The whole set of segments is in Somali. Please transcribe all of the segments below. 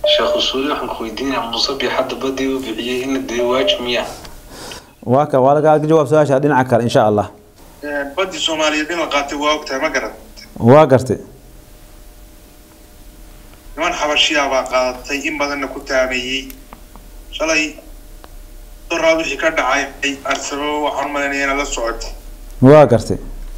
sheekh usuuli waxaan ku weydiinayaa musabbix hadda badii uu bixiyey in la dee waajib miya waa ka waa laga jawaab su-aasha dhinaca kale insha allah badii soomaaliyeed in la qaatay waa ogtahay ma garan waa gartay niman xabashiyaa baa qaadatay in badanna ku taameeyey shalay doraa wixii ka dhacay arsabo waxaan u malaynaya inaad la socotay waa gartay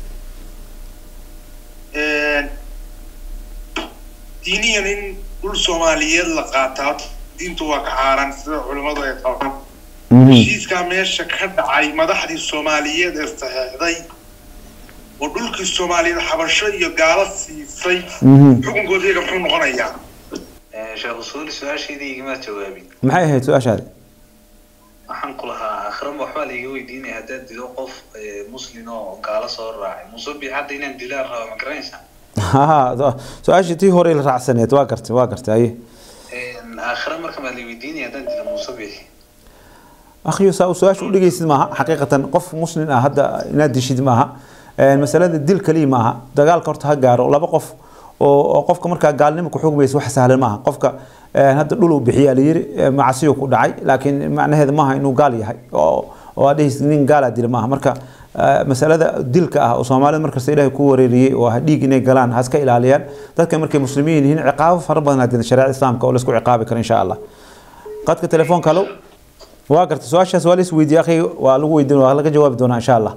diiniyan in dhul soomaaliyeed la qaataa diintu waa ka xaaraan sida culimmadu ay qabaan heshiiskaa meesha ka dhacay madaxdii soomaaliyeed ee saxeexday oo dhulkii soomaaliyeed xabasho iyo gaalo siisay xukunkooda iyaga muxuu noqonayaa sheekh usuuli su-aashaydii igama jawaabin maxay ahayd su-aashaadi waxaan ku lahaa akhram waxbaa laiga weydiinaya haddaad dilo qof muslin oo gaalo soo raacay musabbix hadda inaan dilaan raba ma garanaysaa ha su-aashii tii hore la raacsaneed waa gartay waa gartay aye aakhira marka maa la weydiinaya haddaan dilo musabbix akhiyo saa su-aasha u dhegeysid maaha xaqiiqatan qof muslim ah hadda inaad dishid maaha masalada dil kaliya maaha dagaalka horta ha gaaro laba qof oo qofka markaa gaalnimo ku xugmaysa wax sahlan maaha qofka hadda dhul uu bixiyaa layiri macasiyo ku dhacay laakiin macnaheeda maaha inuu gaal yahay oo oo aad dhehaysid nin gaalaa dila maaha marka masalada dilka ah oo soomaalida markasta ilaahay ku wareeriyey oo dhiig inay galaan ha iska ilaaliyaan dadka markay muslimiin yihiin ciqaabo fara badan hadii shareecada islaamka oo laisku ciqaabi karo insha allah qadka telefoonka alo waa gartay su-aashaas waa la is weydiiyey akhi waa lagu weydiin waa laga jawaabi doonaa insha allah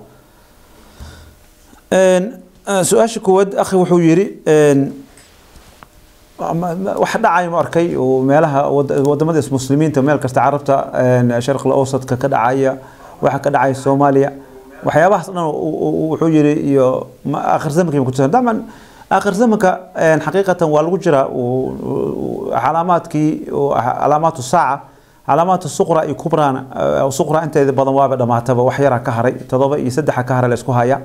su-aasha koowaad akhi wuxuu yidhi wax dhacay ma arkay oo meelaha wadamada muslimiinta meel kasta carabta sharqil awsadka ka dhacaya waxa ka dhacaya soomaaliya waxyaabahaas dhan wuxuu yidhi iyo akhir zamanka ma kutusan daman akhir zamanka xaqiiqatan waa lagu jiraa calaamaadkii calaamaatu saaca calaamaatu suqra iyo kubrana suqra inteeda badan waaba dhamaataba wax yaraa ka haray todoba iyo saddexa ka haray la isku haya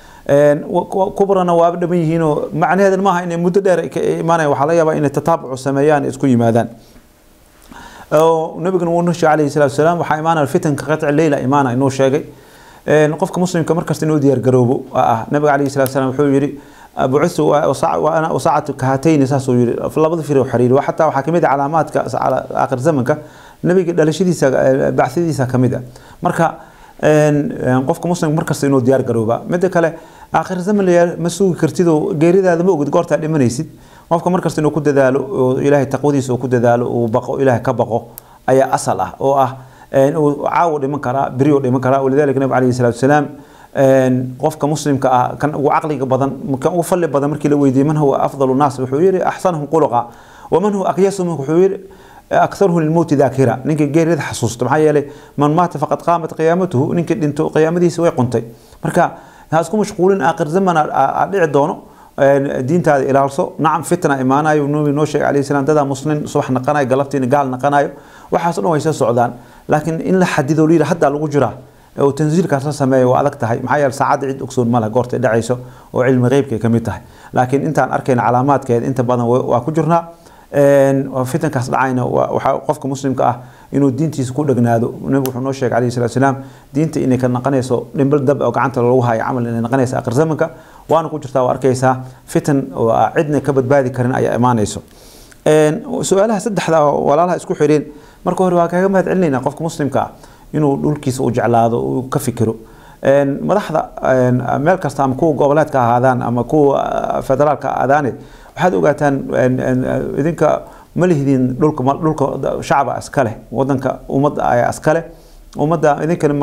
kubrana waaba dhaman yihiinoo macnaheedan maaha inay muddo dheer ka imaanaya waxaa laga yaabaa inay tataabucu sameeyaan isku yimaadaan nabiguna wuu nushay calayhi salaatu wasalaam waxaa imaanaya fitanka qatci leyla imaana inuu sheegay qofka muslimka markasta inuu diyaar garoobo ah nabiga calayhi salatu wasalaam wuxuu yidhi bucitu wasaacatu kahatayni saasuu yidhi labada fir xiriiri xataa waxaa kamid ah calaamaadka aakhir zamanka nabiga dhalashadiisa bacsidiisa kamid ah marka qofka muslimka markasta inuu diyaar garooba mida kale aakhir zaman ma sugi kartid oo geeridaada ma ogid goortaa dhimanaysid qofka markasta inuu ku dadaalo oo ilaahay taqwadiisa uu ku dadaalo uu baqo ilaahay ka baqo ayaa asal ah oo ah uu caawo dhiman karaa beri uu dhiman karaa walidalika nabi calayhi salaatu wasalaam qofka muslimka ah kan ugu caqliga badan kan ugu falli badan markii la weydiiyey man huwa afdalu naas wuxuu yidhi axsanahum quluqa waman huwa akyasuhum wuxuu yidhi أكثره للموت ذاكرة نينك غير يد حسوس طبعا يلي من مات فقد قامت قيامته نينك دينتو قيامتي سوي قنتي مركا هاسكو مشغولين آخر زمن أدعي دونو diinta aad ilaalso nacam fitna imaanayo nabi noo sheegay calayhi salaam dadaa muslim subax naqanayo galabtiina gaal naqanayo waxaas o dhan way soo socdaan laakiin in la xadido liila haddaa lagu jiraa oo tansiilkaas la sameeyo waa adag tahay maxaa yeele saacadda cid ogsoon ma leh goortay dhacayso oo cilmi qeybkay ka mid tahay laakiin intaan arkayna calaamaadkeeda inta badan waa ku jirnaa fitankaas dhacayna waxaa qofka muslimka ah inuu diintiisa ku dhegnaado nabigu wuxuu noo sheegay calayhi salatu wasalaam diinta inay ka naqanayso dhimbal dab oo gacanta lagu hayo camal inay naqanayso akhir zamanka waana ku jirtaa waa arkaysaa fitan oo cidna ka badbaadi karin ayaa imaanayso su-aalaha saddexda walaalaha isku xireen marka hore waa kaaga mahad celinayna qofka muslimka ah inuu dhulkiisa u jeclaado uu ka fikiro madaxda meel kasta ama kuwa goboleedka ahaadaan ama kuwa federaalka aadaane waxaad ogaataan idinka ma lihdin dhulka dhulka shacba iska leh wadanka ummadda ayaa iska leh ummadda idinkana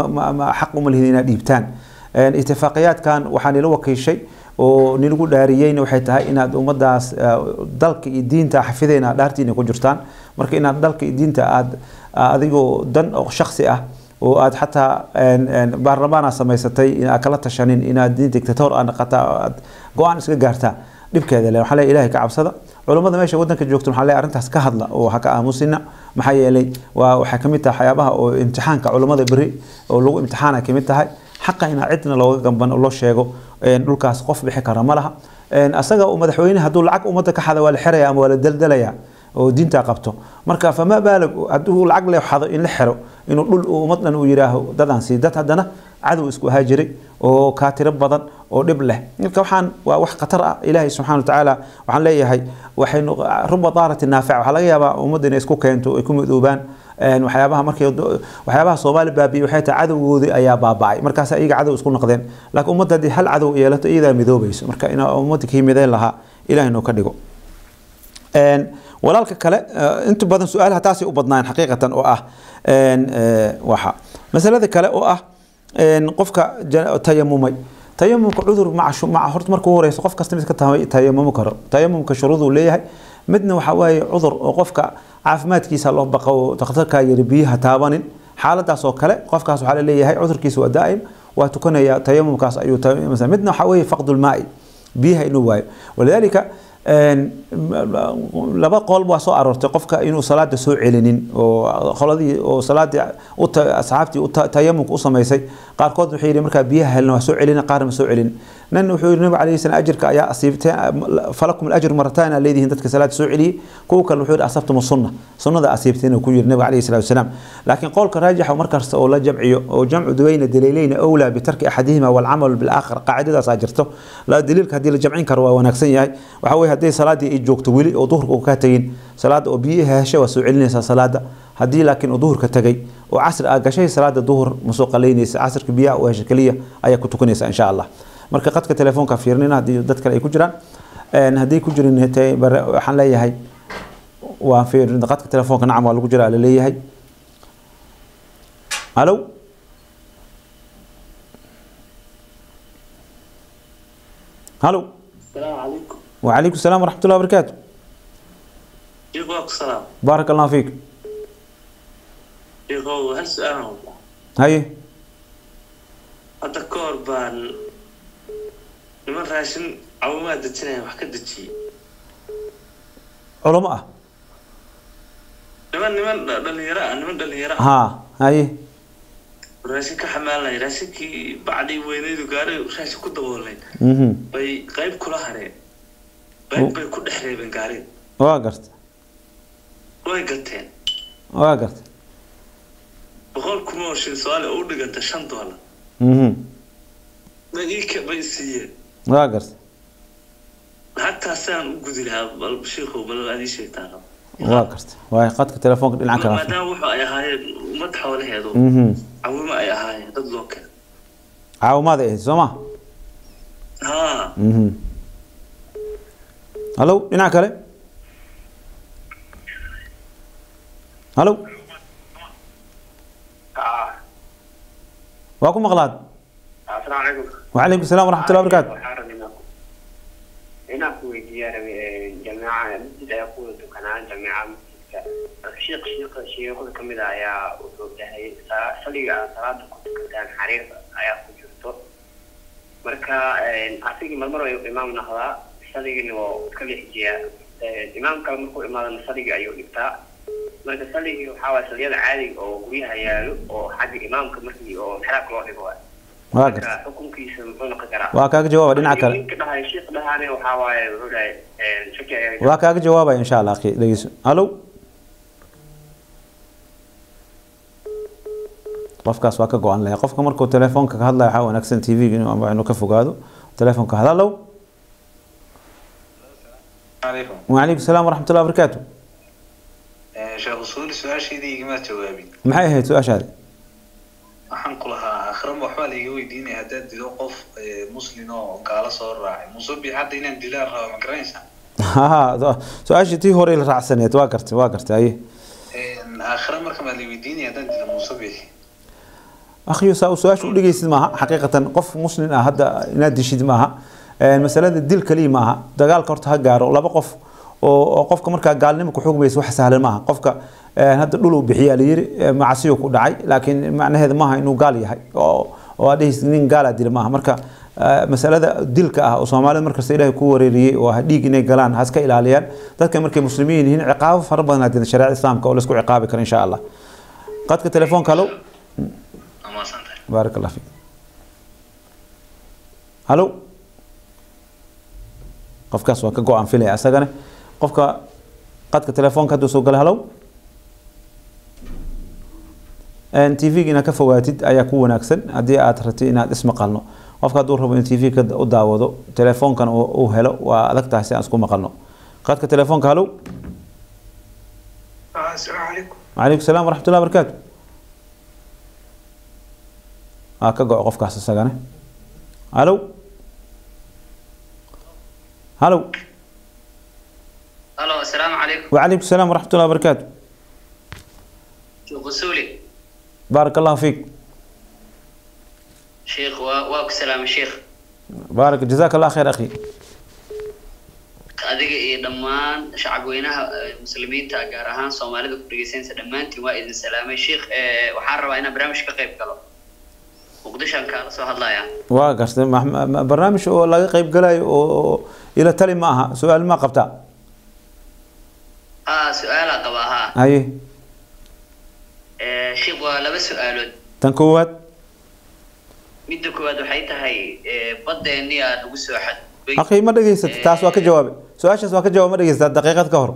xaq uma lihdin inaad dhiibtaan itifaaqiyaadkan waxaa nila wakiishay oo nilagu dhaariyeyna waxay tahay inaad ummadaas dalka iyo diinta xafideyna dhaartiina ku jirtaan marka inaad dalka iyo diinta aad adigoo dan oo shaksi ah oo aad xataa baarlamaana samaysatay inaad kala tashanin inaad diin dictator aad naqataa aad go-aan iska gaartaa dhibkeeda le waxaa leeyahay ilaahay ka cabsada culummada meesha waddanka joogto waxaa leeyahay arrintaas ka hadla oo ha ka aamusina maxaa yeelay waa waxay kamid tahay waxyaabaha oo imtixaanka culummada beri oo lagu imtixaana kamid tahay xaqa inaa cidna looga gamban oo loo sheego dhulkaas qof bixi kara ma laha asaga uu madaxweyne hadduu lacag ummadda ka xada waa la xiraya ama waa la daldalaya oo diinta qabto marka fama baalag hadduu lacag le xado in la xiro inuu dhul ummad dhan uu yidhaaho dadaan sii dad haddana cadow isku ahaa jiray oo kaatiro badan oo dhib leh marka waxaan waa wax khatar ah ilaahay subxaana watacaala waxaan leeyahay waxay ruba daarati naafica waxaa laga yaabaa ummadda inay isku keento ay ku midoobaan waxyaabaha markay waxyaabaha soomaali baabiye waxay tahay cadowgoodii ayaa baaba'ay markaas iyaga cadow isku noqdeen laakiin ummadda haddii hal cadow yeelato iyadaa midoobayso marka in ummadda kii midayn lahaa ilahay noo ka dhigo walaalka kale inta badan su-aalaha taasay u badnaan xaqiiqatan oo ah waxa masalada kale oo ah qofka tayamumay tayamumka cudur maca horta marka u horeyso qof kasta mid ka tayamumi karo tayamumka shuruuduu leeyahay midna waxaa waaye cudur oo qofka caafimaadkiisa loo baqo oo dhakhtarkaa yiri biyaha taabanin xaaladaas oo kale qofkaas waxaa laleeyahay cudurkiisa waa daa'im waa tukanaya tayamumkaas ayuu midna waxaa weeye faqdulmaai biyaha inuu waayo walidaalika laba qool waa soo aroortay qofka inuu salaada soo celinin oo qoladii oo salaadii asxaabtii tayamumka u samaysay qaarkood wuxuu yidhi markaa biyaha helna waa soo celina qaarna ma soo celin nan wuxuu yidhi nabiga calayhi salaam ajirka ayaa asiibtay falakum alajr marataan aa leedihiin dadka salaada soo celiyey kuwa kale wuxuu yidhi asabtum sunna sunnada asiibtayna ku yidhi nabiga calayhi salaatu wasalaam laakiin qowlka raajixa markasta oo la jamciyo oo jamcu duweyna daliilayna awlaa bitarki axadihima walcamal bilaakhar qaacidadaasaa jirto la daliilka haddii la jamcin karo waa wanaagsan yahay waxa weye haddii salaadii ay joogto weli oo duhurka uu ka tegin salaada oo biyaha hesha waa soo celinaysaa salaada haddii laakiin uu duhurka tagay oo casri aa gashay salaada duhur ma soo qalaynaysa casrka biyaha u hesha keliya ayaa ku tukanaysa insha allah marka qadka telefoonka fiirnina haddii dad kale ay ku jiraan haddii ku jirin waxaan leeyahay waan fiirin qadka telefoonka nacam waa lagu jiraa laleeyahay halo halo السلام عليكم وعليكم السلام ورحمة الله وبركاته يقولك السلام بارك الله فيك يقول هل سؤال والله هاي هذا كور بان لمن راشن عوامات دتنا وحكا دتشي علماء لمن لمن دليراء لمن دليراء ها هاي راشن كحمالنا راشن كي بعدي وينيدو قاري راشن كدبولين مهم. bay qayb kula hareen qayb bay ku dhex reebeen gaariga waa garta way gateen waa garta boqol kuma oo shil soomaali oo u dhiganta shan doolar Mhm. bay ii ka bay siiyeen waa garta hataa saan u gudi lahaa bal shiikow bal aad ii sheegtaan waa garta waay qadka telefoonka dhinaca kale maadaama wuxuu ay ahaayeen ummad xoolaheedu Mhm. cawimo ay ahaayeen dad loo keen caawimaad ay ahayd soo ma haa Mhm. halo dhinaca kale halo waa ku maqlaad السلام عليكم وعليكم السلام ورحمة الله وبركاته هنا كوي ديار جماعة مسجد يقول دكان جماعة مسجد شيخ شيخ شيخ كم إذا يا وصول ده صلي صلاة كنت كان حرير يا كجرتو مركا أسيق مرمر إمام نهضة صلي إنه كل حجية إمام كان مركو إمام صلي أيو نبتا marka saligii waxaa waay saliyada caadiga oo guryaha yaalo oo xagga imaamka markii oo xeraak loo dhigo waay waa garta marka xukunkiisa muxuu noqon karaa waa kaaga jawaaba dhinaca kale ninka dhahay sheekh dhahaane waxaa waaye wuxuu dhahay shaki ayaa waa kaaga jawaabaya insha allah akhi dhegeyso halo qofkaas waa ka go-an lahay qofka markuu telefoonka ka hadlaya waxaa wanaagsan t v inuu ama inuu ka fogaado telefoonka hada halo عليكم وعليكم السلام ورحمة الله وبركاته sheekh usuuli su-aashaydii igama jawaabin maxay ahayd su-aashaadi waxaan ku lahaa akhrama waxbaa laiga weydiinaya haddaad dido qof eh, muslin oo gaalo soo raacay musubi hadda inaan dilaan raba ma garanaysaa ha su-aashii tii hore la raacsaneed waa gartay waa gartay aye aakhira marka maa la weydiinaya haddaan dilo musubi akhiyo saa su-aasha udhegeysid maaha xaqiiqatan qof muslim ah hadda inaad dishid maaha masalada dil kaliya maaha dagaalka horta ha gaaro laba qof oo oo qofka markaa gaalnimo ku xugmaysa wax sahlan maaha qofka hadda dhul uu bixiyaa layiri macasiyo ku dhacay laakiin macnaheeda maaha inuu gaal yahay oo oo aad dhehaysid nin gaalaa dila maaha marka masalada dilka ah oo soomaalida markasta ilaahay ku wareeriyey oo ah dhiig inay galaan ha iska ilaaliyaan dadka markay muslimiin yihiin ciqaabo fara badan hadii shareecada islaamka oo la isku ciqaabi karo insha allah qadka telefoonka halo amaasantahay baarak allah fiik halo qofkaas waa ka go-aan filaya asagana qofka qadka telefoonka hadduu soo gala halow tv-ga inaad ka fogaatid ayaa ku wanaagsan haddii aad rabtid inaad ismaqalno qofka hadduu rabo in tv ka u daawado telefoonkan uu helo waa adag tahay si aan isku maqalno qadka telefoonka halow السلام عليكم وعليكم السلام ورحمة الله وبركاته aa ka go qofkaas isagane halow halow الو السلام عليكم وعليكم السلام ورحمة الله وبركاته شيخ غسولي بارك الله فيك شيخ و- واكو سلام الشيخ بارك جزاك الله خير أخي adiga iyo dhammaan shacabweynaha eh, muslimiinta gaar ahaan soomaalida ku dhegeysanaysa dhammaantiin waa idin salaamay sheikh eh, waxaan rabaa inaan barnaamij ka qayb galo muqdishoan kaala soo hadlaya waa gartay ma- ma- ma- barnaamij oo laga qayb galayo oo oo ila tali ma aha su-aal ma qabtaa ha su-aalaa qabaa ha haye Eh, sheikh waa laba su-aalood tan koowaad midda koowaad waxay tahay eh, baddeenni aa nagu soo xadgudbay akhi ma dhegeysatay taas waa ka jawaabay su-aashaas waa ka jawaab ma dhegeysataa daqiiqad ka hor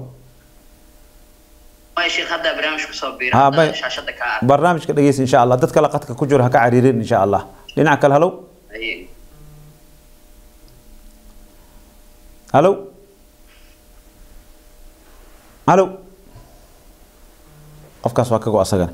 may sheikh haddaa barnaamij kusoo biira Ha, haddaa may- shaashada ka ah barnaamijka dhegeysa insha allah dad kale qadka ku jiro ha ka cariirin insha allah dhinaca kale halow Haye. halow halow qofkaas waa ka go asagana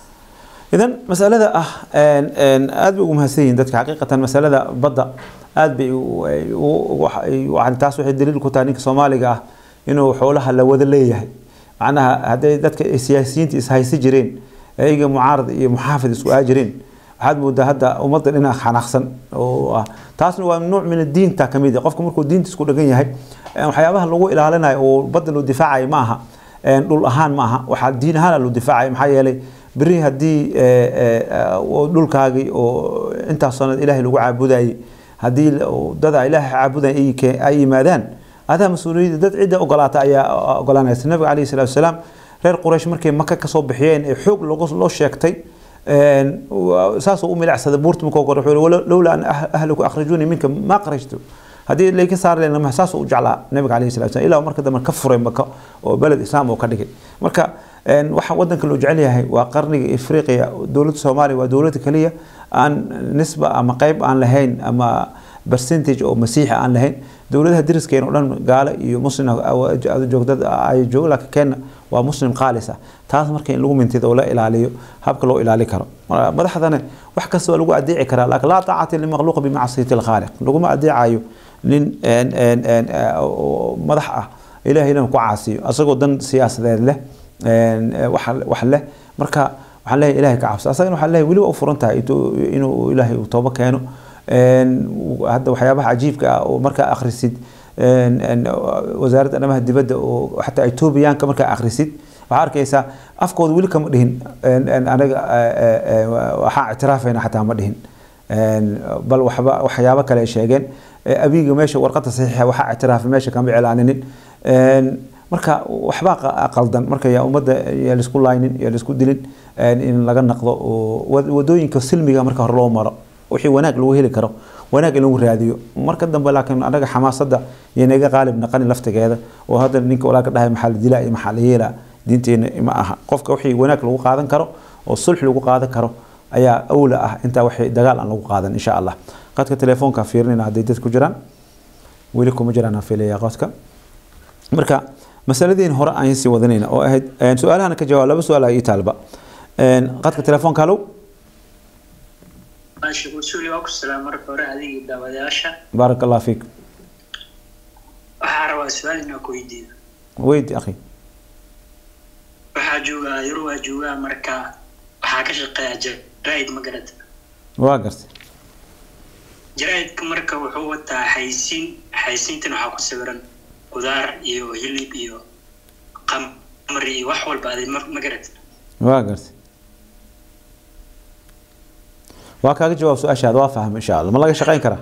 idan masalada ah een- een aad bay ugu mahadsan yihiin dadka xaqiiqatan masalada badda aad bay u- ay- u- wax- ay- waxaan- taas waxay daliil ku tahay ninka soomaaliga ah inuu xoolaha la wada leeyahay macnaha hadday dadka ay siyaasiyiinta ishaysi jireen ayaga mucaarad iyo muxaafid isku aa jireen waxaad moodaa hadda ummadda dhinac xanaaqsan oo ah taasna waa nuuc min diinta ka mid ah qofka markuu diinta isku dhagan yahay een waxyaabaha lagu ilaalinayo oo badda loo difaacayo ma aha een dhul ahaan ma aha waxaa diin ahaan loo difaacayo maxaa yeelay beri haddii ee, ee, oo dhulkaagii oo intaas sanad ilaahay lagu caabudayay haddii la- oo dada ilaahay caabudaya ay ke- ay yimaadaan adaa mas-uuliyadda dad cidda ogolaata ayaa ogolanaysa nabiga calayhi salaatu wasalaam reer quraysh markay maka kasoo bixiyeen ee xoog logo- loo sheegtay een, waa- saasuu u milicsada buurta markuu kore wuxuu yihi, "Walo- lowlaa an ah- ahliku akhrajuuni minka ma qarajtu haddii layka saari lahayn lama saasuu u jeclaa nabiga calayhi salatu wasalam ilaa marka dambe ka furay maka oo beled islaam oo ka dhigay marka een, waxa wadanka loo jecel yahay waa qarniga afriqiya dowladda soomaaliya waa dowladda kaliya aan nisba ama qayb aan lahayn ama percentage oo masiixi aan lahayn dowladaha deriskeena oo dhan gaalo iyo muslim joogdad ay joogo laakiin kenya waa muslim qaalis ah taas marka in lagu mintido oo la ilaaliyo habka loo ilaali karo Marka madaxdana wax kasta waa lagu adeeci karaa laakiin laa taacata limakhluuqa bimacsiyati lkhaaliq laguma adeecayo nin een, een, een, eh, oo madax ah ilahay inuu ku caasiyo asagoo dan siyaasadeed leh een, eh, wax wax leh marka waxaan leeyahay ilahay ka cabso asagana waxaan leeyahay weli waa u furan tahay intuu- inuu ilaahay uu toobo keeno een, hadda waxyaabaha cajiibka ah oo markaa akhrisid een, een, wasaaradda arrimaha dibadda oo xataa etoobiyaanka markaa akhrisid waxaa arkaysaa afkooda weli kama dhihin een, een, anaga eh, eh, waxaan ictiraafayna xataa ma dhihin een, bal waxba waxyaabo kale ay sheegeen Eh, abiga meesha warqada saxiixa waxaa ictiraafay meesha kama iclaaninin Een, marka waxbaa qa- qaldan marka yaa ummadda yaa laisku laynin yaa laisku dilin een, in laga naqdo oo wad- wadooyinka silmiga marka hore loo maro wixii wanaag lagu heli karo wanaag in lagu raadiyo marka dambe laakiin anaga xamaasadda iyo naga qaalib naqani laftigeeda oo hadda ninka walaalka dhahay maxaa la dilaa iyo maxaa la yeelaa diinteena ma aha qofka wixii wanaag lagu qaadan karo oo sulx lagu qaadan karo ayaa awla ah intaa wixii dagaal aan lagu qaadan insha allah qadka telefoonka fiirinayna hadday dad ku jiraan weli kuma jiraan aan fiilaya qadka marka masaladiin hore aan sii wadanayna oo ahayd een, su-aalahana ka jawaab laba su-aal ii taalba Een, qadka telefoonka halow ماشي وسولي واكو السلام مرة هوري هذه داودياشا baarak allah fiik waxaa rabaa su-aal inaa ku weydiiyo weydi akhi waxaa joogaa yar waa joogaa marka waxaa ka shaqeeya jaraa'id ma garata waa gartay jaraa'idka marka wuxuu wataa xaysiin xaysiintan waxaa ku sawiran qudaar iyo hilib iyo qamri iyo wax walba aday ma ma garata waa gartay waa kaaga jawaab su-aashaada waa fahmay insha allah ma laga shaqayn karaa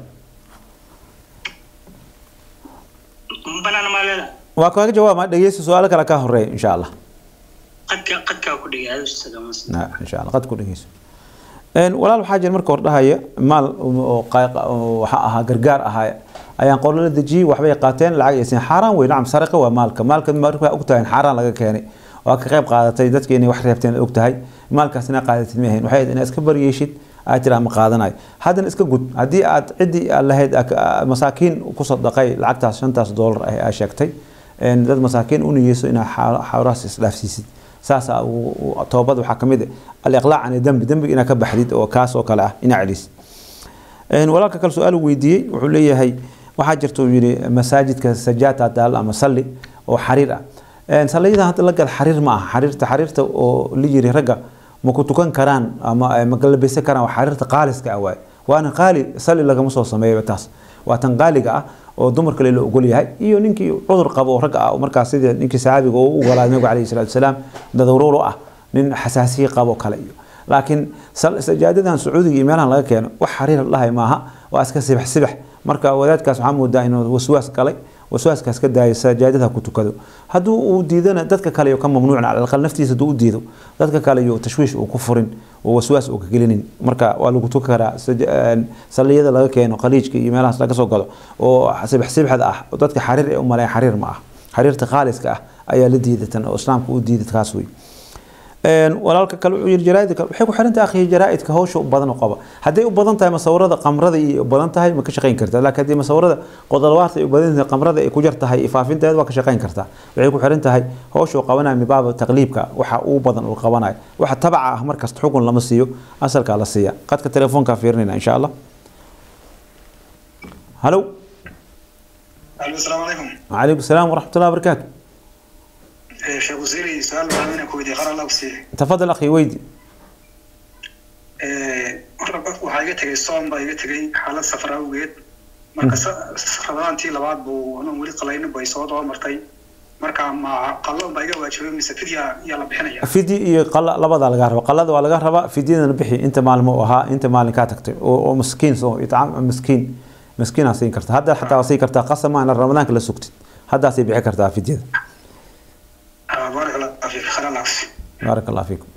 ma banaana maa leeda waa kaaga jawaab ma dhegeysta su-aalo kale ka horeeya insha allah qadka qadkaa ku dhigay aad ustagamas Na- insha allah qad ku dhegeyso Een, walaal waxaa jira marka hor dhahaya maal oo qayq- oo waxaa ahaa gargaar ahaa ayaan qolo la dejiyey waxbay qaateen lacag aysan xaaraan wey nacam sariqa waa maalka maalka markaa ogtahay in xaaraan laga keenay waa ka qayb qaadatay dadka inay wax reebteen og tahay maalkaas inaa qaadatid ma ahayn waxay ahayd inaad iska baryeeshid aad tiraa ma qaadanayo haddana iska gud haddii aad ciddii aad lahayd masaakiin ku sadaqay lacagtaas shantaas doolar ah aa sheegtay dad masaakiin u niyeyso inaad xawraas isdhaafsiisid saas toobad waxaa kamid ah aliqlaac can dembi dembiga inaad ka baxdid oo kaas oo kale ah inaa celisid walaalka kale su-aal weydiiyey wuxuu leeyahay waxaa jirta uu yidhi masaajidka sajaata daal ama salli oo xariir ah salliyadan hadda la gad xariir ma aha xariirta xariirta oo la yiri ragga ma ku tukan karaan ama ma galabeysan karaan waa xariirta qaaliska ah waaye waana qaali salli lagama soo sameeyo taas waa tan qaaliga ah oo dumarka la ogol yahay iyo ninkii cudur qabo oo ragga ah markaas sidii ninkii saxaabiga oo u ogolaaday nabiga calayhi salaatu wasalaam dadawruur u ah nin xasaasiye qabo kale iyo laakiin sajaadadan sacuudiga iyo meelahan laga keeno wax xariir lahay maaha waa iska sibax sibax marka wadaadkaas waxaa moodaa inuu waswaas galay waswaaskaas ka daayo sajaadada ku tukado hadduu uu diidana dadka kale iyo ka mamnuucna alaqal naftiisa hadduu u diido dadka kale iyo tashwiish uu ku furin oo waswaas uu ka gelinin marka waa lagu tuki karaa salliyada laga keeno qaliijka iyo meelahaas laga soo galo oo sibax sibxada ah oo dadka xariir ee u maleeya xariir ma ah xariirta khaaliska ah ayaa la diidatan oo islaamka u diida kaas wey walaalka kale wuxuu yiri jaraaidka kale waxay ku xiran tahay akhiya jaraaidka hawsha u badan oo qaba hadday u badan tahay masawirada qamrada iyo u badan tahay ma ka shaqayn kartaa laakiin haddii masawirada qodolwaarta ay u badan tahay qamrada ay ku jar tahay ifaafinteeda waa ka shaqayn kartaa waxay ku xiran tahay hawsha uu qabanayo mibaaba taqliibka waxa uu badan uu qabanayo waxa tabaca ah markasta xukun lama siiyo asalkaa la siiya qadka telefoonkaa fiirinayna insha allah halo السلام عليكم وعليكم السلام ورحمة الله وبركاته sheekh wasiiri su-aal baan inaan ku weydiiye qaran allah ku siiye تفضل أخي ويدي waxaa iga tegay soom baa iga tegay xaalad safar awgeed marka ramadaantii labaad buu anuu weli qalaynin bay soo daba martay marka ma qalloon baa iga waajibay mise fidya yaa la bixinaya fidyi iyo qala labada laga raba qalada waa laga rabaa fidyadana bixi inta maalin uu ahaa inta maalin kaa tagtay oo oo miskiin soo itcaam miskiin miskiin aa siin karta hadda xataa waa siin kartaa qasama in ramadaanka la sugtid haddaasay bixi kartaa fidyada baarak allah fiik khayr allah kusi بارك الله فيكم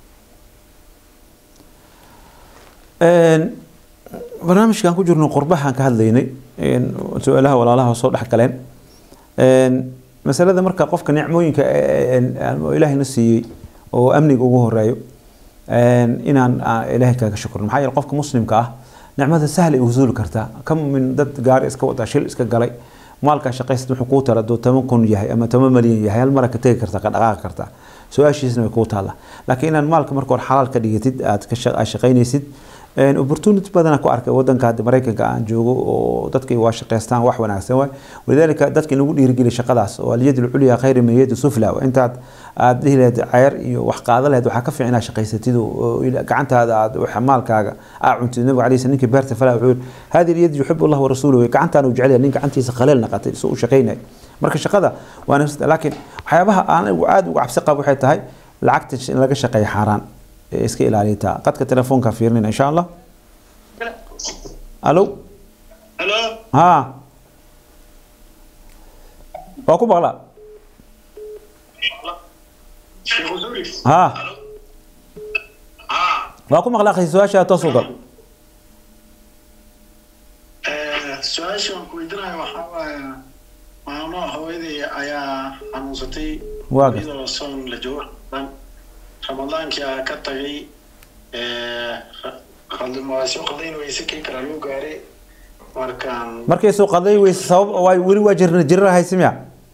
barnaamijkan ku jirno qurbahan ka hadlaynay su-aalaha walaalaha soo dhex galeen masalada marka qofka nicmooyinka ilaahayna siiyey oo amniga ugu horeeyo inaan ilaahay kaga shukrno maxaa yeele qofka muslimka ah nicmada sahla ay usuuli kartaa kam min dad gaari iska wada shil iska galay maalkaa shaqaysad wuxuu kuu tala duu toban kun yahay ama toban malyan yahay hal mara ka tegi kartaa ka dhaqaaqi kartaa su-aashiisna way kuu taallaa laakiin inaad maalka marka hore xalaal ka dhigatid aad ka shaqaynaysid opportunity badana ku arkay wadanka hadda maraykanka aan joogo oo dadka waa shaqaystaan wax wanaagsan waay walidaalika dadka in lagu dhiirigeliya shaqadaas oo alyad alculya khayri min yadi sufla intaad aad dhihi lahayd ceyr iyo wax qaada lahayd waxaa ka fiican inaad shaqaysatid oo gacantaada aad maalkaaga aa cuntid nabiga alayhi ninkii beerta falaa wuxuu yiri hadi alyad yuxibu allah warasuuluhu gacantaan uu jecel yahay nin gacantiisa khaleel naqatay soo u shaqaynay marka shaqada waa nafsida laakiin waxyaabaha aan aad uga cabsi qabo waxay tahay lacagta in laga shaqeeyo xaaraan iska ilaaliyataa qadka telefoonka fiirinayna insha allah alo halo ha waa ku maqlaa sheekh wasiiri ha ha waa ku maqlaa akhi su-aasha toos u gal su-aasha aan ku weydiinayo waxaa waaye maamo hooyaday ayaa xanuunsatay Waa gartay. iyadoo soon la joogo ramadaankii aa ka tagay qaldimaasyo qaldayn weyse kii kale loo gaaray markaan markay soo qaday weyse sabab waa weli waa jirna jirra haysi miya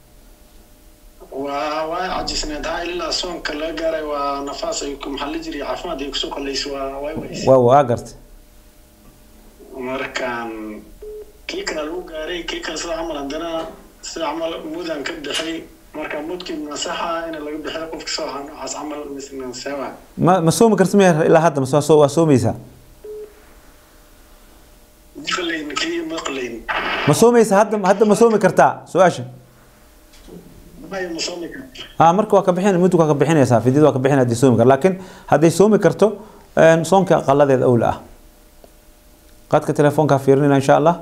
waa waa cajisneed ha ilaa soonka laga gaaray waa nafaas ay ku maxaa la jiray caafimaad ay kusoo qalaysa waa waa weyse waa waa gartay markaan kii kale lagu gaaray kii kale sida camal haddana sida camal mudan ka bixay marka mudkii masaxa in laga bixiyo qofka soo ahaa noocaas camal misna sewa ma ma soomi karta miya ilaa hadda mase waa soo waa soomaysaa maqlayn kii maqlayn ma soomaysa hadda hadda ma soomi kartaa su-aasha maya ma soomi kara ha marka waa ka bixin mudug waa ka bixinaysaa fidyada waa ka bixin haddii soomi kar laakiin hadday soomi karto soonka qaladeed awla ah qadka telefoonkaa fiirinayna insha allah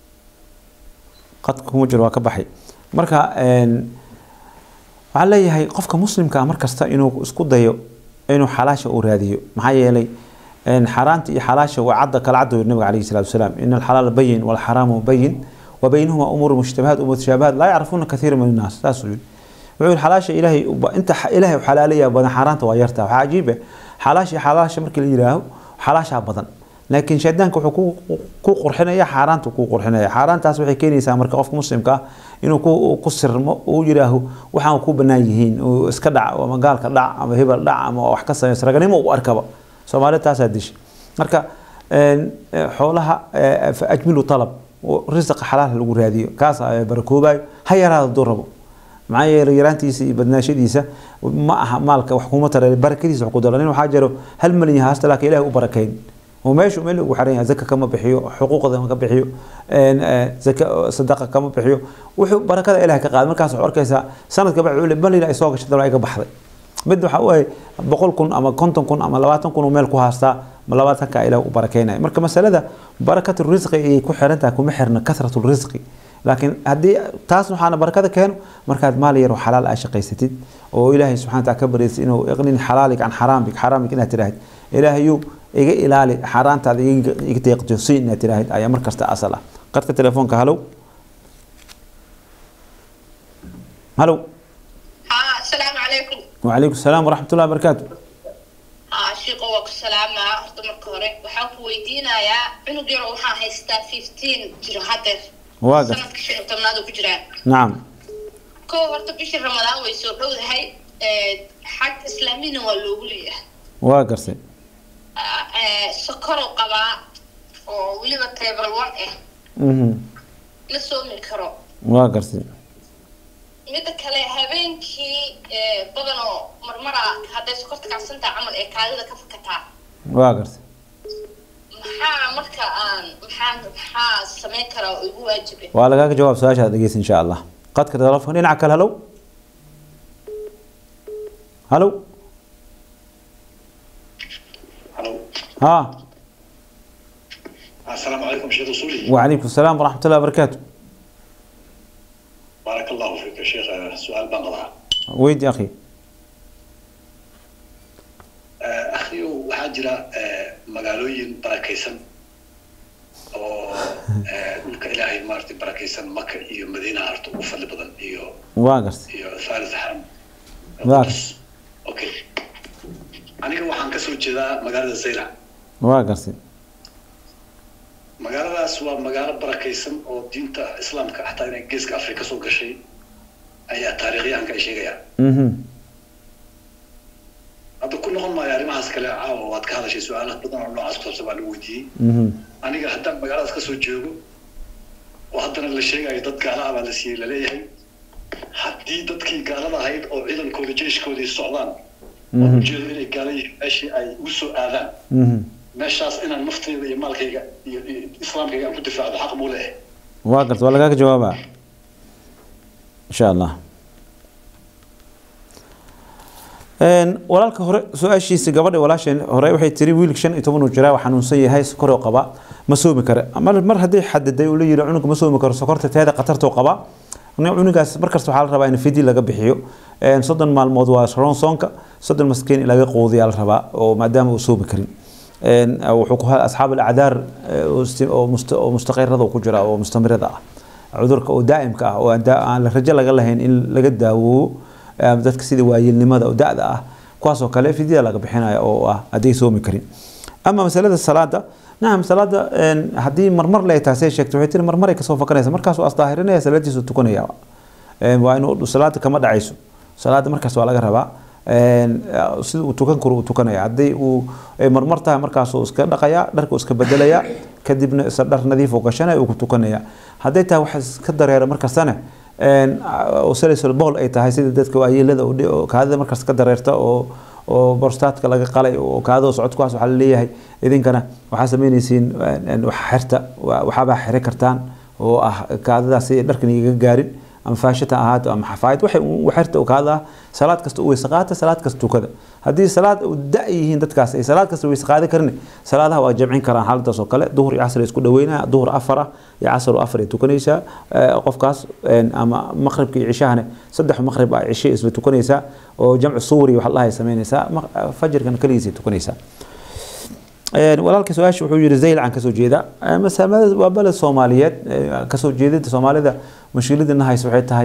qadka kuma jiro waa ka baxay marka waxaan leeyahay qofka muslimka ah markasta inuu isku dayo inuu xalaasha uu raadiyo maxaa yeelay xaaraanta iyo xalaasha waa cadda kala cadda nabiga calayhi salaatu wasalaam in alxalaala bayin walxaraamu bayin وبينهما أمور مشتبهات ومتشابهات لا يعرفون كثير من الناس تاسو wuxuu yihi xalaasha ilaahay uba- inta xa- ilaahay u xalaalayaa badan xaaraanta waa yartaa waxaa cajiib ah xalaasha xalaasha markii la yidhaaho xalaashaa badan laakiin shaydaanka wuxuu ku ku qurxinaya xaaraanta ku qurxinaya xaaraantaas waxay keenaysaa marka qofka muslimka ah inuu ku ku sirmo uu yidhaaho waxaan ku bannaan yihiin uu iska dhac ama gaalka dhac ama hebel dhac ama wax ka samaysa raganimo u arkaba soomaalida taasaa dishay marka een, eh, xoolaha eh, fa ajmilu talab oo risqa xalaal lagu raadiyo kaas ayaa barakoobayo ha yaraado hadduu rabo maxaa yeelay yaraantiisa iyo badnaashadiisa ma aha maalka wax kuma tara barakadiisa wax ku dalo nin waxaa jiro hal malyan haasta laakiin ilahay u barakeyn oo meeshu meel ugu xaran yahay zaka kama bixiyo xuquuqda kama bixiyo een, eh, zaka sadaqa kama bixiyo wuxuu barakada ilahay ka qaada markaas waxaa arkaysaa sanadka bacdi ule malina ay soo gashay dalo ay ka baxday mid waxa u ahay boqol kun ama konton kun ama labaatan kun oo meel ku haastaa ma labaatanka ilaah u barakeynaya marka masalada barakatu risqi ayay ku xiran tahay kuma xirna kasratu risqi laakiin haddii taas waxaana barakada keeno markaad maal yar oo xalaal aa shaqaysatid oo ilaahay subxana taala ka baryaysid inuu iqnin xalaalig can xaraamik xaraamik inaad tiraahid ilaahayu iga ilaali xaaraantaada iga iga deeqjoosi inaad tiraahid ayaa mar kasta asal ah qadka telefoonka halow halow ها السلام عليكم وعليكم السلام ورحمة الله وبركاته ها شيقو waa ku salaamaa horta marka hore waxaan ku weydiinayaa cunug yar oo waxaan haystaa 15 jiro hadeer waa gartay sanadka shan iyo tobnaad uu ku jiraa نعم kow horta bishii ramadaan way soo dhowdahay ee, xag islaamina waa loogu leeyahay waa gartay Ah, ee, sokorow qabaa oo weliba table one ah Mhm. la soomi karo waa gartay midda kale habeenkii ee, badan oo marmara hadday sokorta kacsantaha camal ee kaadida ka fakataa waa gartay maxaa marka aan maxaa maxaa samayn karaa oo igu waajibe waa lagaaga jawaab su-aashaad dhegeysa insha allah qadka telefoon dhinaca kale halow halow Hello. ها السلام عليكم شيخ اصولي وعليكم السلام ورحمة الله وبركاته بارك الله فيك يا شيخ سؤال بنقضها ويد يا أخي اخي waxaa jira magaalooyin barakaysan oo dhulka ilaahay maaragtay barakaysan maka iyo madiina harta ugu fadli badan iyo waa gartay iyo thalith xaram waa okay aniga waxaan kasoo jeedaa magaalada zaylac waa gartay magaaladaas waa magaalo barakaysan oo diinta islaamka xataa inay geeska afrika soo gashay ayaa taariikhyahanka ay sheegayaan mhm hadda ku noqon maayo arrimahaas kale caawa waad ka hadashay su-aalaha badan oo noocaas ku saabsan baa la weydiiyey mhm aniga haddaan magaaladaas kasoo joogo oo haddana la sheegayo dad gaala ah baa la siiyey laleeyahay haddii dadkii gaalada ahayd oo ciidankooda jeeshkoodii socdaan oo mhm ujeedo inay gaala yihiin meeshii ay ugu soo aadaan mhm meeshaas inaan nafteyda iyo maalkayga iyo iyo islaamkayga aan ku difaacdo xaq buu leeyahay waa gartay waa lagaaga jawaabaa insha allah Een, walaalka hore su-aashiisa gabadha walaasheen hore waxay tiri wiilka shan iyo toban uu jiraa waa xanuunsan yahay sokoroo qaba ma soomi kara mar mar haddii xadiday uu la yiri cunuga ma soomi karo sokorta teeda qatartoo qaba nin cunugaas markasta waxaa la rabaa in fidi laga bixiyo Een, soddon maalmood waa ronsoonka soddon maskiin in laga quudiyaa la rabaa oo maadaama uu soomi karin Een, wuxuu ku haa asxaab alacdaar ee, oo isti- oo musta- oo mustaqirada ku jira oo mustamirada ah cudurka oo daa'imka ah oo aan daa- aan la rajo laga lahayn in laga daawoobo ama dadka sida waayeelnimada oo da'da ah kuwaas oo kale fidyada laga bixinaya oo ah hadday soomi karin ama masalada salaada nacam salaada een, haddii marmar le taasay sheegtay waxay tiri marmaray kasoo fakanaysa markaasuu asdaahirinaya salaadiisu tukanaya Een, waa inuu salaada kama dhacayso salaada markaas waa laga rabaa Een, sida uu tukan karo uu tukanaya haddii uu ay marmar tahay markaasuu iska dhaqaya dharku iska bedelaya kadibna isa dhar nadiif uu gashanaya uu ku tukanaya hadday tahay wax iska dareera markastana een, oo salisul bowl ay tahay sida dadka waayeelada oo dhi- oo kaadida markaas ka dareerta oo oo borstaadka laga qalay oo kaadada socodkuwaas waxaa laleeyahay idinkana waxaa sameynaysiin een, een, wax xirta wa- waxaabaa xiri kartaan oo ah kaadadaas si dharkan igaga gaarin ama faashata ahaato ama xafaayad waxay u xirta oo kaada ah salaad kasta u weyse qaata salaad kasta tukada haddii salaad u da' yihiin dadkaas ay salaad kasta weyse qaadi karin salaadaha waa jamcin karaan xaaladaas oo kale duhur iyo casr ay isku dhaweynaya duhur afar ah iyo casr oo afar ay tukanaysaa Eh, qofkaas een, ama maqribka iyo cishahana saddex maqrib ah cishe isla tukanaysaa oo jamcu suuri waxa la samaynaysaa maq- fajirkana keligiisay tukanaysaa Een, walaalka su-aasha wuxuu yiri zaylacan kasoo jeeda masaamada waa baled soomaaliyeed ee, kasoo jeedada soomaalida mushkiladina haysa waxay tahay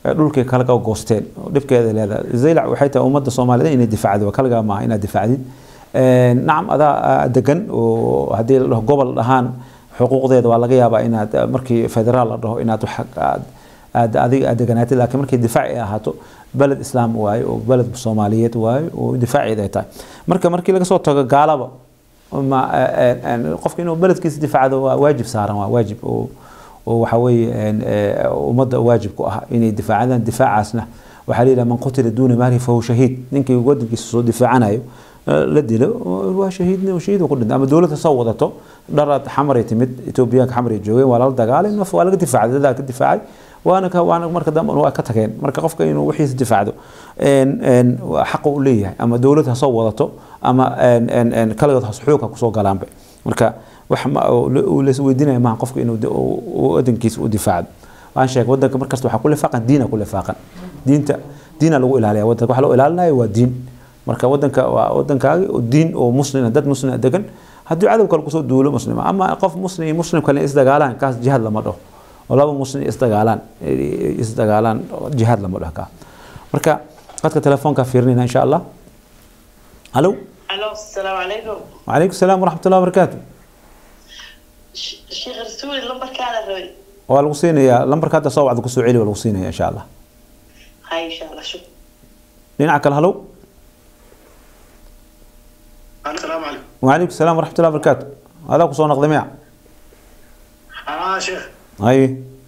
dhulkay kalaga goosteen dhibkeeda leedahay zaylac waxay tahay ummadda soomaaliyeed inay difaacdo kalagaa maaha inaad difaacdid nacam adaa degan oo haddii la dhaho gobol dhahaan xuquuqdeeda waa laga yaabaa inaad markii federaal la dhaho inaad wax aad aad adiga aad deganaatid laakiin markii difaac ay ahaato beled islaam waaye oo beled soomaaliyeed waaye oo difaaceed ay tahay marka markii laga soo tago gaalaba ma qofka inuu beledkiisa difaacdo waa waajib saaran waa waajib oo oo waxa weeye ummadda waajib ku ah inay difaacadaan difaacaasna waxaa leeyahay man qutila duuna maalihi fahuwa shahiid ninkii wadankiisa soo difaacanayo la dilo waa shahiidna shahiid ku dhintay ama dowladda soo wadato dharaad xamaray timid etoobiyaanka xamaray joogeen waa lala dagaalay naf waa laga difaacay dadaa ka difaacay waana ka waana marka dambe waa ka tageen marka qofka inuu wixiisa difaacdo xaqa u leeyahay ama dowlad ha soo wadato ama kaligood has xoog ha kusoo galaanba marka wax las weydiinaya maaha qofka inuu wadankiisa u difaacdo waan sheegay wadanka markasta waxaa ku lifaaqan diina ku lifaaqan diinta diina lagu ilaaliya wadanka waxa loo ilaalinayo waa diin marka wadanka waa wadankaagi oo diin oo muslina dad muslina degan haddii cadow kale kusoo duulo muslima ama qof muslim iyo muslim kale isdagaalaan kaas jihaad lama dhaho oo laba muslim isdagaalaan isdagaalaan jihaad lama dhaho kaa marka qadka telefoonka fiirinayna insha allah halo الو السلام عليكم وعليكم السلام ورحمة الله وبركاته شيخ رسول لمبر كان الربي waa lagu siinayaa lambarka hadda soo wacda kusoo celi waa lagu siinaya insha allah هاي ان شاء الله شكرا dhinaca kale halow السلام عليكم وعليكم السلام ورحمة الله وبركاته هذا kusoo noqday miya اه شيخ haye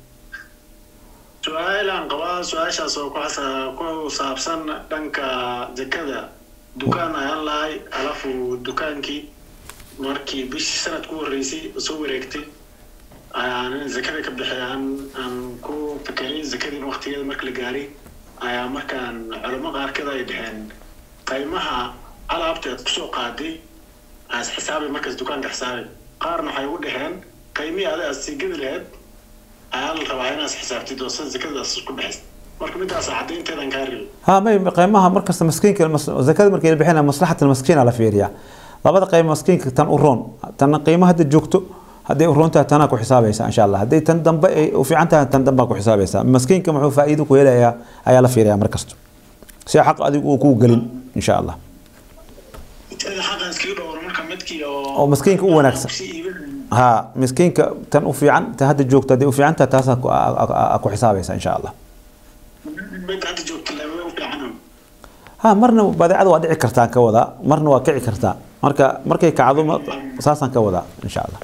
su-aal aan qabaa su-aashaas oo ku xasa- ku saabsan dhanka zakada dukaan ayaan lahay alafu dukaankii markii bishii sanad ku horreysay soo wareegtay ayaan zakada ka bixi aan aan ku fikiray zakadii waqtigeeda marka la gaaray ayaa markaan culamo qaarkeed ay dhaheen qiimaha alaabta aad kusoo qaaday aas xisaabi markaas dukaanka xisaabi qaarna waxay ugu dhaheen qiimihii ada aad sii gedi lahayd ayaa la rabaa inaad xisaabtid oo san zakadaas ku baxaysa marka midaas caddaynteedan kaa rebi ها ما قيمها مركز مسكين زكاة مركز اللي بحنا مصلحة المسكين على فيريا لابد قيمة مسكين تن أورون تن قيمة هذا جوكتو هذا أورون تها تناكو حسابيسا إن شاء الله هذا تن دم وفي عنتها تن دم باكو حسابيسا مسكين كم هو فائدة كويلا يا يا لا فيريا مركزتو سي حق أدي وكو قليل إن شاء الله inteeda xaqan iskaga dhowr marka midkii oo oo maskiinka u wanaagsan ها مسكين تن وفي عن هذا جوكتو هذا وفي عنتها تاسا أكو حسابيسا إن شاء الله mid hadda joogta lama u fiicana ها مرنا badeecada waa dhici kartaa ka wada marna waa kici kartaa marka markay kacdo saasaan ka wadaa insha allah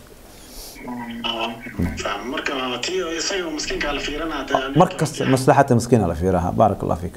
faham marka tii isaga miskiinka la fiirinaa dee mar kasta maslaxata miskiina la fiiraha baarak allah fiik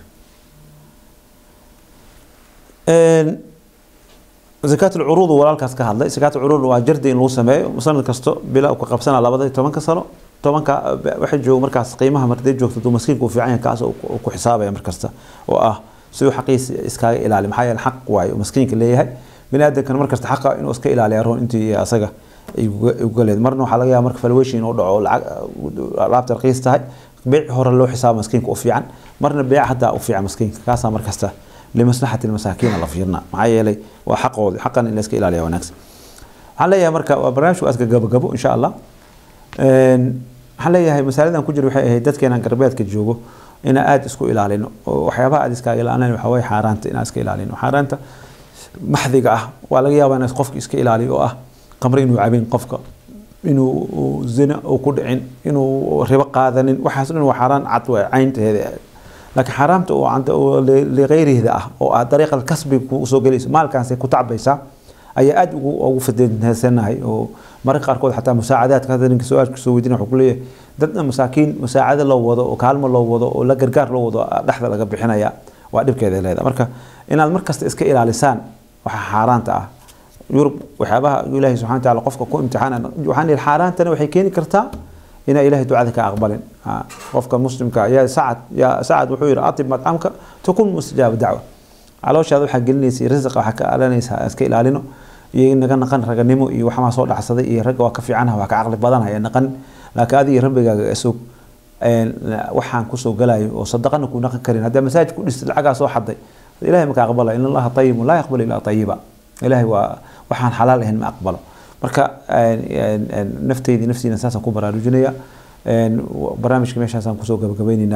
zakaat alcuruud walaalkaas ka hadlay zakaat alcuruud waa jardi in lagu sameeyo sanad kasto bila uu ka qabsanaa labada iyo tobanka sano tobanka waxay joogo markaas qiimaha markay joogto duu maskiinka uu fiican yahay kaas uu ku xisaabaya mar kasta oo ah siduu xaqiisa iskaaga ilaali maxaa yeele xaq waaye uu maskiinka leeyahay bini aadamkana mar kasta xaqa inuu iska ilaaliya roon intii asaga ay uga leed marna waxaa laga yaaba marka valuation inuu dhaco lacag alaabta raqiis tahay beec hore loo xisaabo maskiinka u fiican marna beec hataa u fiican maskiinka kaasaa mar kasta لمصلحة المساكين الله فيرنا معايا لي وحقه حقا إن اسك إلى ونكس حليا مركا وبرنامج واسك جاب جابو إن شاء الله حليا هي مسألة كجر وحي هي دتك أنا قربيت كجوجو إن آد اسكو إلى علينا وحيابها آد اسك إلى أنا وحوي حارنت إن اسك إلى علينا حارنت محذقة أه ولا جيابا ناس قفك اسك إلى عليه أه قمرين وعبين قفك inuu zina uu ku dhicin inuu ribo qaadanin waxaas dhan waa xaaraan cad waa caynteeda laakiin xaaraamta oo canta oo liqayrihda ah oo ah dariiqa kasbi ku soo gelayso maalkaasay ku tacbaysaa ayaa aad ugu ugu fadensanahay oo mararka qaarkood xataa musaacadaadka hadda ninka su-aalka soo weydiina wuxuu ku leeyahay dadna masaakiin musaacado loo wado oo kaalmo loo wado oo la gargaar loo wado dhexda laga bixinaya waa dhibkeeda leedahay marka inaad markasta iska ilaalisaan waxa xaaraanta ah yurub waxyaabaha ilaahay subxana wataala qofka ku imtixaana waxaan yihi xaaraantana waxay keeni kartaa inaa ilaahay ducada ka aqbalin qofka muslimka yaa sacad yaa sacad wuxuu yihi atib madcamka takun mustajaaba dacwa calooshaada waxaa gelinaysa risiqa waxaa ka alanaysa iska ilaalino iyo naga naqan raganimo iyo waxmaa soo dhacsaday iyo ragga waa ka fiicanaha waa ka caqli badanaya naqan laakiin adiga rabbigaaga isog waxaan kusoo galayo oo sadaqana ku naqan karin haddaa masaajid ku dhistay lacagaa soo xaday ilahay maka aqbala in allaha tayibun laa yaqbal ilaa tayiba ilahay waa waxaan xalaal ahayn ma aqbalo marka nafteydii naftiina saasaan ku baraarujinaya barnaamijka meeshaasaan kusoo gabagabaynaynaa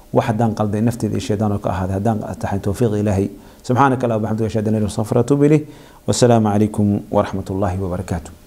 wax haddaan qalday nafteeda iyo shaydaan oo ka ahaaday haddaan taxay towfiiq ilaahay subxaanaka allah wabxamdika ashhadu an la ilaha illa anta astaghfiruka wa atuubu ilayh wasalaamu calaykum waraxmat ullahi wabarakaatu